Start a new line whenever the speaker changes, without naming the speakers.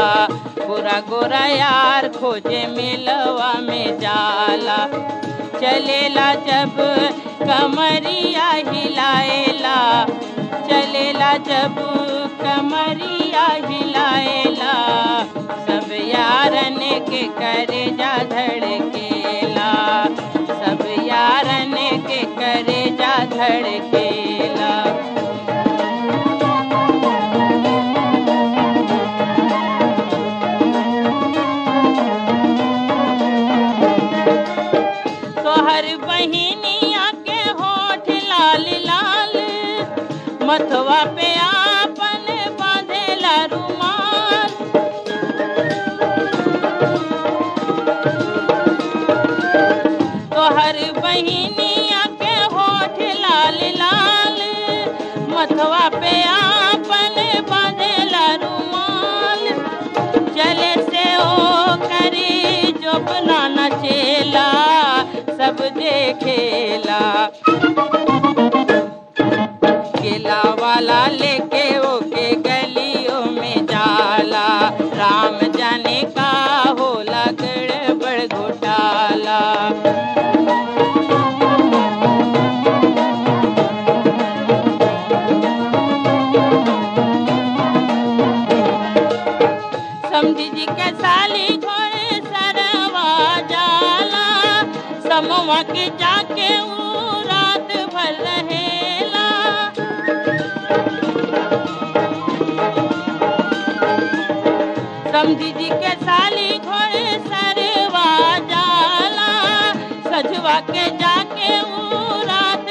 गोरा गोरा यार खोजे मिलवा में जाला चलेला जब कमरिया हिलाएला चलेला जब कमरिया हिलाएला सब यारन के करे जा धड़केला सब यारन के करे जा धड़केला तोहर बहिनिया के होठ लाल लाल मथवा पे आपन बांधेला रुमाल तोहर बहिनिया के होठ लाल लाल मथवा पे आपन बांधेला रुमाल चले से ओ करी जो बनाना चेला सब देखेला केला वाला लेके ओके गलियों में जाला राम जाने का होला गड़बड़ घोटाला समझी जी के साली घोड़े सरवा जाला समवा के जाके ऊ रात भर रहेला समझी जी के साली घोड़े सरवा जाला सजवा के जाके ऊ रात